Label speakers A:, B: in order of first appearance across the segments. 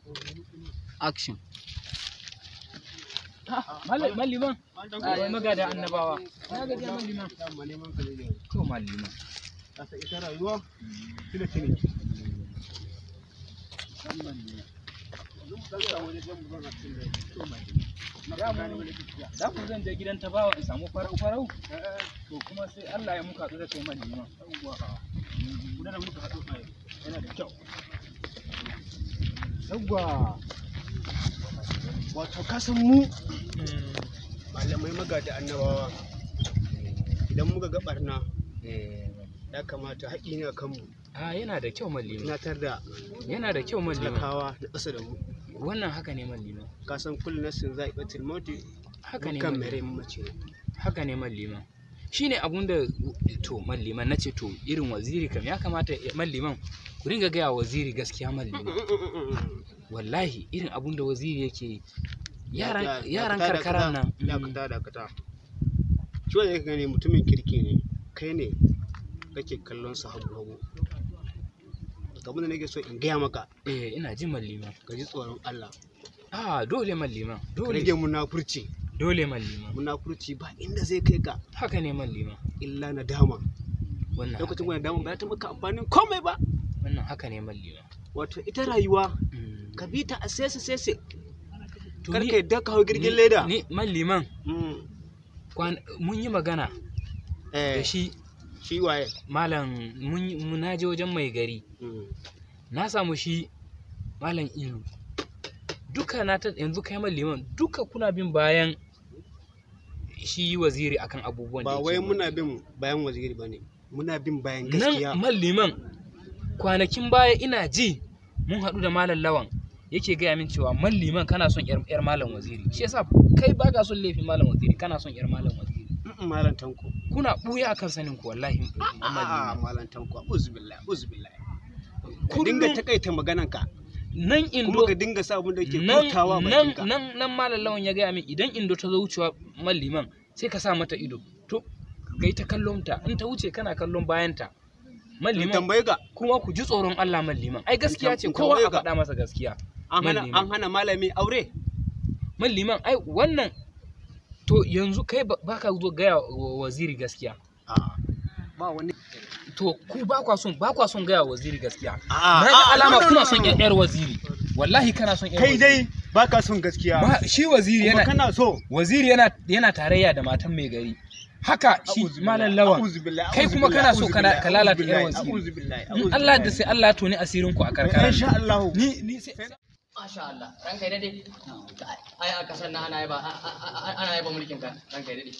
A: action Malliman, magada annabawa. Na gaji malliman. To malliman.
B: ita rayuwa kila kine
A: Da ku zan je gidan tabawa in samu farau farau. To kuma sai Allah ya muka da kai malliman.
B: guda da muka haɗu a yana da kyau yawwa wato kasan mu malamai magada annabawa idan muka ga barna ya kamata haƙi ne a kanmu
A: A yana da kyau malliman.
B: tunatar da
A: Yana da kyau malliman.
B: talakawa na ƙasa da mu
A: Wannan haka ne malliman.
B: kasan kullum nasin za a ɓatil mauti
A: Haka ne
B: kan
A: malliman.
B: mere mace
A: haka ne malliman shine abun da to malliman nace to irin waziri kam ya kamata malliman ku ringa gaya wa waziri gaskiya malliman wallahi irin abun da waziri yake yi yaran yaran karkaran nan mm,
B: dakata dakata shi wanda yake gani mutumin kirki ne kai ne kake kallon sa hagu hagu abin da nake so in gaya maka
A: eh ina jin malliman
B: ka ji tsoron Allah
A: ah dole malliman
B: ka
A: dole
B: rage munafurci
A: dole malliman
B: munafurci ba inda zai kai ka
A: haka ne malliman
B: illa nadama
A: wannan
B: lokacin
A: haka
B: wani dama ba ta maka amfanin komai ba
A: wannan haka ne malliman
B: wato ita rayuwa
A: Mm.
B: ka bi ta a sese sese
A: To
B: kar
A: ni-
B: ka yadda ka hau girgin
A: ni-
B: leda
A: ni malliman
B: Mm.
A: kwan- mun yi magana da
B: eh
A: shi
B: shi waye
A: malam mun yi- mun naje wajen mai gari
B: Mm.
A: na samu shi malam ilu duka na ta yanzu kai man liman duka kuna bin bayan shi waziri akan abubuwan da
B: ba
A: yake
B: wai
A: yi.
B: muna bin bayan waziri ba ne muna bin bayan gaskiya
A: nan man liman kwanakin baya ina ji mun haɗu da malam lawan yake gaya min cewa man liman kana son yar, yar malam waziri shi yasa kai baka son laifin malam waziri kana son yar malam waziri
B: Mm, malam tanko
A: kuna ɓuya akan sanin ku wallahi man
B: a'a
A: liman
B: malam tanko uzubillah uzubillah ka
A: Kullum-
B: dinga takaita maganan ka
A: nan
B: kuma
A: indo
B: ka dinga sa abin da ke
A: nan
B: furtawa
A: nan
B: bakinka
A: nan nan malam lawan ya gaya min idan indo ta zo wucewa man liman sai ka sa mata ido to kai ta kallon ta in ta wuce kana kallon bayan ta man
B: in
A: liman
B: tambaye ka
A: kuma ku ji tsoron Allah man liman ai gaskiya ce
B: in
A: kowa a
B: tambaye ka.
A: faɗa masa gaskiya
B: an hana
A: Man liman.
B: an hana malami aure
A: man liman ai wannan to yanzu kai ba ba ka zo gaya wa waziri gaskiya
B: a'a ba wani
A: to ku ba kwa son ba kwa son gaya wa waziri gaskiya
B: a'a
A: na ga
B: a'a,
A: alama
B: no, no,
A: kuna
B: no,
A: son
B: no.
A: yar yar waziri wallahi kana son yar
B: kai
A: waziri.
B: dai baka son gaskiya
A: Ba- shi waziri
B: kuma
A: yana
B: kana so
A: waziri yana yana tarayya da matan mai gari haka shi malam lawan kai kuma kana so kana- ka lalata yar waziri in Allah da sai Allah ya toni asirin ku a karkara
B: insha Allah
A: ni ni sai
C: Masha Allah, ranka ya dade. Ai a kasar nan ana yaba ana yaba mulkin ka, ranka ya dade.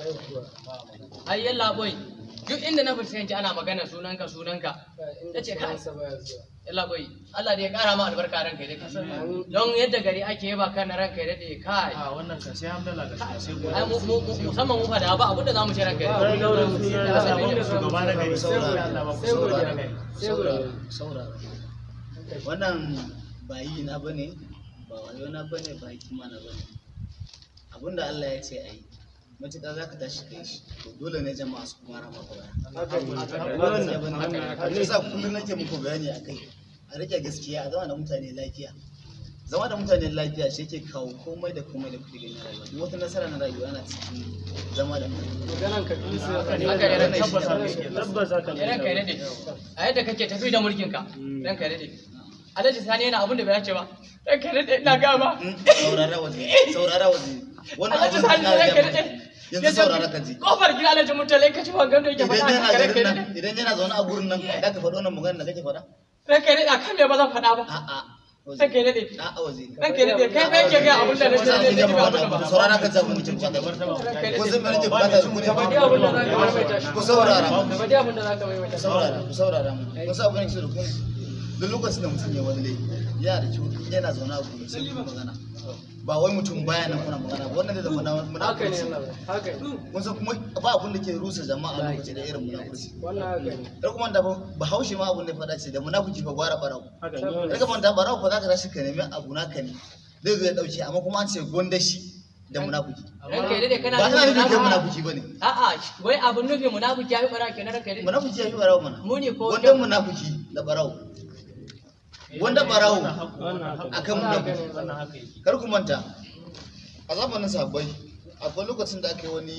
C: Ai yalla boy, duk inda na fuskanci ana magana sunanka sunanka. Tace kai. Yalla boy, Allah da ya kara ma albarka ranka ya dade. Don yadda gari ake yaba kana ranka ya dade kai.
D: a wannan kan sai hamdala ga sai
C: Ai mu mu- mu- musamman mu fada ba abinda zamu ce ranka ya dade.
D: shugaba na gari sai Allah ba ku saurara kai
E: saurara wannan ba yi na bane ba wayo na bane ba hikima na bane abinda Allah ya ce a yi matuƙa za ka tashi kai shi to dole ne jama'a su kuma rama baya ba ne bane shi yasa kullum nake muku bayani a kai a rike gaskiya a zama da mutane lafiya zama da mutane lafiya shi yake kawo komai da komai da kuke gani a rayuwa duk wata nasara na rayuwa ana cikin zama da mutane
C: Haka ne ranka ya
D: tabbas haka
C: dade.
D: yake tabbas haka ne
C: Ranka ya dade. A yadda kake tafi da mulkin ka, ranka ya dade. Alhaji Sani yana abin da bai dace ba. Ranka ya dade ina ga ba.
E: saurara waje saurara waje wannan
C: Alhaji
E: abin
C: Sani
E: da na
C: ranka ya
E: gaya
C: dade.
E: maka. yanzu saurara ka ji
C: Kofar gida Alhaji Murtala ka ci wangan da yake
E: idan
C: faɗa
E: yana
C: a ranka
E: garin
C: ya
E: nan
C: dade.
E: idan yana zaune a gurin nan da ka faɗo wannan magana da kake faɗa
C: Ranka ya dade akan me ba zan faɗa ba.
E: a'a waje
C: Ranka ya dade.
E: a'a waje
C: Ranka ya dade kai kai ke ga abin da nake
E: Wani abin
C: nake
E: da
C: ba
E: ba
C: abin da
E: faɗa
C: ba.
E: saurara ka ji abin da ke bukata ko sun mai nake bukata da ku ne
C: Faɗi abin da zaka maimaita shi.
E: ku saurara
C: Faɗi abin da zaka maimaita.
E: ku saurara ku saurara mu ku sa abin da ke da ku duk lokacin da mutum ya wani laifi yana da kyau yana zaune a gurin sai ku magana ba wai mutum baya nan kuna magana ba wannan da zama
C: Haka ne
E: munafurci
C: Allah. Haka ne.
E: kun san kuma ba abin da ke rusa jama'a lokaci da irin munafurci
C: Wannan haka ne.
E: da kuma da bahaushe ma abin da ya faɗa ce da munafiki fa gwara barau
D: haka ne
E: daga manta barau fa za ka tashi ka nemi abu naka ne zai zo ya dauke amma kuma an ce gonda shi da munafiki
C: Ranka ya dade kana
E: ba ina nufin kai
C: munafiki.
E: munafiki bane
C: A'a, wai abin nufi munafiki ya fi bara kenan ranka ya dade.
E: munafiki ya fi barau mana
C: Mu ne ko
E: gonda munafiki da barau wanda barawo
D: wannan
E: a kan munafuki kar ku manta a zamanin sabbai akwai lokacin da aka yi wani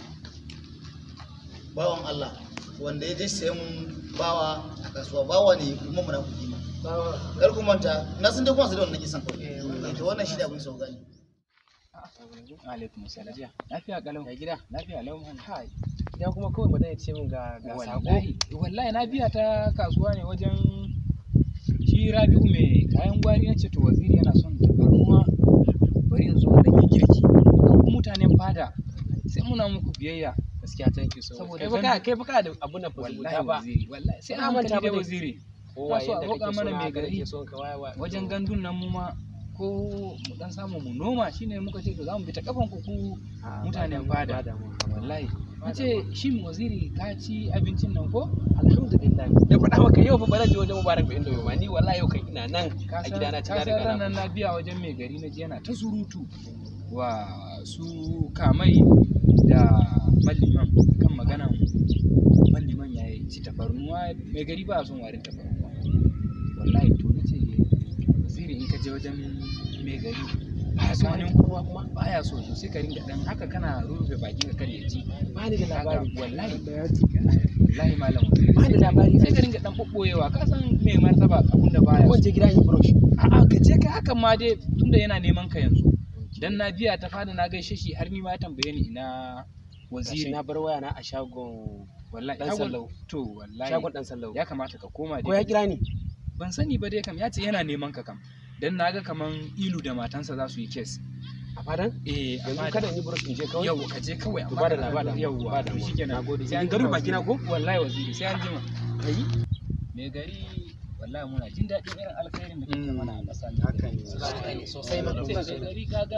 E: bawan Allah wanda ya je sayan bawa a kasuwa bawa ne kuma munafuki ne kar ku manta na sun dai kuma su da wannan kisan kawai to wannan shi da abin sau gani
A: alaikum salam lafiya kalau ya gida lafiya lau man hai
F: ya kuma kawai ba zai ce min ga ga sako
A: wallahi wallahi na biya ta kasuwa ne wajen shi Rabi'u mai kayan gwari na ce to waziri yana son tabarnuwa bari in zo mu dan yi girki ku mutanen fada sai muna muku biyayya
F: gaskiya thank you so much
A: Saboda
F: kai fa
A: gan-
F: ka kai fa ka da abun nan fa
A: wallahi
F: zubuta ba
A: waziri wallahi sai
F: Na
A: na
F: manta
A: manta
F: ba
A: da
F: dai.
A: waziri
F: kowa
A: so a
F: yadda
A: roƙa
F: kake
A: mana
F: so
A: mai
F: haka
A: gari.
F: nake son ka waya waya
A: wajen gandun nan mu ma ko mu dan samu mu noma shine muka ce to za mu bi ta kafan ku ku mutanen fada wallahi nace shin waziri ka ci abincin nan ko
F: alhamdulillah da faɗa maka yau fa ba zan je wajen mubarak ba inda yau ma ni wallahi yau kai ina nan
A: ka
F: a
A: san
F: gidana ci
A: ka
F: na
A: san
F: riga na
A: ranar na biya wajen mai gari na je yana ta surutu wa su kamai da malliman kan maganan malliman ya yi ci tafarnuwa mai gari ba a son warin tafarnuwa wallahi to nace waziri in ka je wajen mai gari ba so wani kowa kuma baya so to sai ka ringa dan haka kana rufe bakin ka kar ya ji
F: ba ni da
A: haka
F: labari
A: wallahi wallahi malam waziri
F: ba ni da labari
A: sai ka ringa dan bobboyewa ka san mai martaba abun da baya
F: ko
A: so
F: je gida in brush
A: a'a ka je kai hakan ma dai tunda yana neman ka yanzu dan na biya ta fada na gaishe shi har ni ma ya tambaye ni ina
F: waziri
A: waziri
F: na bar waya na a shagon
A: wallahi
F: dan
A: shagon-
F: sallau.
A: to wallahi
F: shagon dan sallau
A: ya kamata ka koma
F: ko ya
A: dai
F: kira ni
A: ban sani ba dai kam ya ce yana neman ka kam dan naga kaman ilu da matansa za su yi kes
F: a fadan
A: eh
F: yanzu
A: amma
F: kada in yi brush in je kawai
A: yau ka je kawai
F: To
A: amma
F: ba da
A: kana
F: laba da
A: yauwa
F: ba da
A: to shikenan
F: nagode
A: sai an
F: in garu
A: jima
F: baki na ko
A: wallahi waziri sai an jima
F: kai
A: mai gari wallahi muna jin daɗin irin alkhairin da kake mana a ƙasa
B: haka ne
F: sosai ma
A: mai gari kaga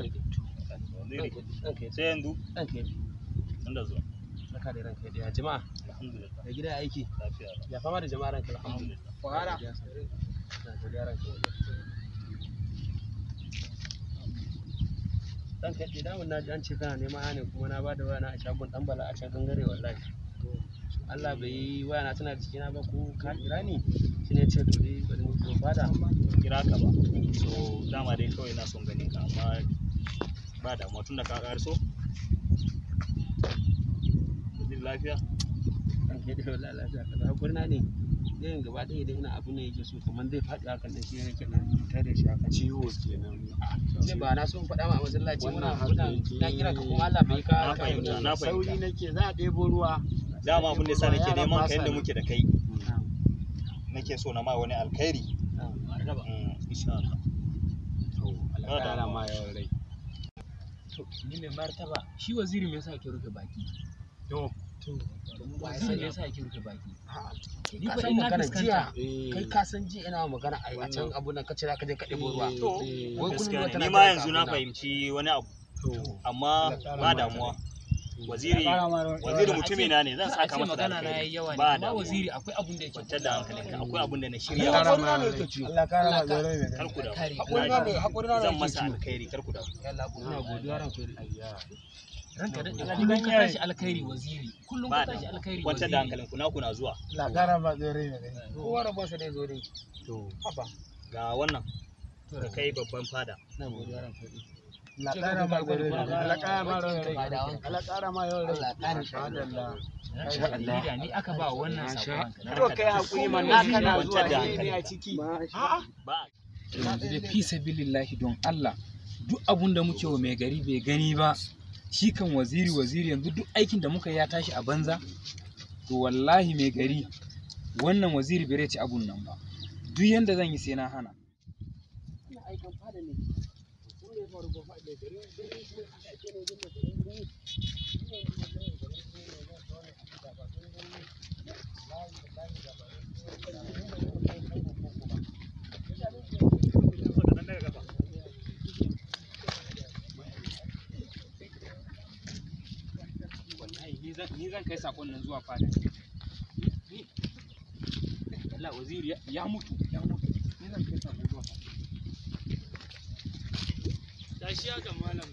F: ranka
D: sai yanzu
F: ranka
D: inda zuwa
F: saka da ranka da jama'a
D: alhamdulillah
F: da gida ya aiki
D: lafiya
F: ya fama da jama'a ranka
D: alhamdulillah
F: fara na godiya ranka dan kai damun na ji an ce kana neman ne kuma na bada waya na a shagon dan bala a can gangare wallahi Allah bai yi waya na tana cikina ba ko ka kira ni shi ne ce to dai bari mu zo fada
D: kira ka ba so dama dai kawai na son ganin ka amma ba damuwa tun da ka ƙarso jin lafiya
F: an kai da wallahi lafiya kaza hakuri na ne yin gaba ɗaya idan ina abu ne yake so kamar zai faɗi hakan nan shi ne nake dan tare da shi haka
B: ciwo kenan
F: ce ba na so in faɗa ma a masallaci muna
B: Wannan
F: muna
B: haka
F: na kira ka kuma Allah bai ka
D: na
F: ka
D: fahimta na
B: sauri
D: fahimta
B: nake za a ɗebo ruwa
D: dama abin da yasa nake
B: Yaran
D: neman
B: ba
D: ka
B: sa
D: yadda
B: nan.
D: muke da kai nake so na ma wani alkhairi Mm, insha Allah
B: to Allah ya ƙara ma yawan rai
A: to ni mai martaba shi waziri me yasa yake rufe baki
B: to
A: waziri me yasa yake rufe baki ni
F: ka
A: fa
F: san
A: ina
F: magana
A: fuskanta
B: eh
F: kai ka san ji ina magana a a can abu nan kace ka je ka ɗebo ruwa
B: To,
F: wai kullum
D: gaskiya
F: wata
D: ne
F: na
D: ni ma
F: jiran
D: yanzu
F: ka
D: na
F: abuna.
D: fahimci wani abu
B: to
D: amma
B: Allah ƙara
D: ba
B: ma
D: damuwa
B: rai.
D: waziri waziri mutumi na ne zan
A: Za a
D: saka
A: ce
D: masa da
A: magana na
D: alkhairi
A: yayi yawa ne
D: ba
A: amma
D: damuwa
A: waziri akwai abun da yake
D: kwantar da hankalinka akwai abin da na
F: Ya
D: shirya
F: hakuri na ne yake ciwo
B: Allah ƙara ma rai mai
D: kar ku damu
F: hakuri na ne hakuri na ne
D: zan
F: yake
D: masa
F: ciwo
D: alkhairi kar ku damu
F: yalla ina godiya ranka
A: ranka da kullum ka tashi alkhairi waziri kullum
D: ba
A: ka tashi alkhairi
D: kwantar da
A: waziri
D: hankalinku naku na zuwa
B: Allah ƙara ma rai mai
F: kowa rabon sa dai zo dai
B: to
F: haba
D: ga wannan ka kai babban fada
F: ina godiya ranka
B: Allah ƙara ma rai Allah ƙara ma rai Allah ƙara ma yawan rai
F: Allah ƙara
B: Masha Allah
A: Masha Allah da ni aka ba wannan sakon
B: to kai hakuri man na kana zuwa ne ne a ciki
D: ba
A: yanzu dai fi sabilillahi don Allah duk abun da muke wa mai gari bai gani ba shi kan waziri waziri yanzu duk aikin da muka yi ya tashi a banza to wallahi mai gari wannan waziri bai ci abun nan ba duk yanda zan yi sai na hana wallahi ni zan ni zan kai sakon nan zuwa fada Ni- Allah waziri ya- ya mutu ya mutu ni zan kai sakon zuwa fada tashi haka malam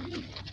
A: yi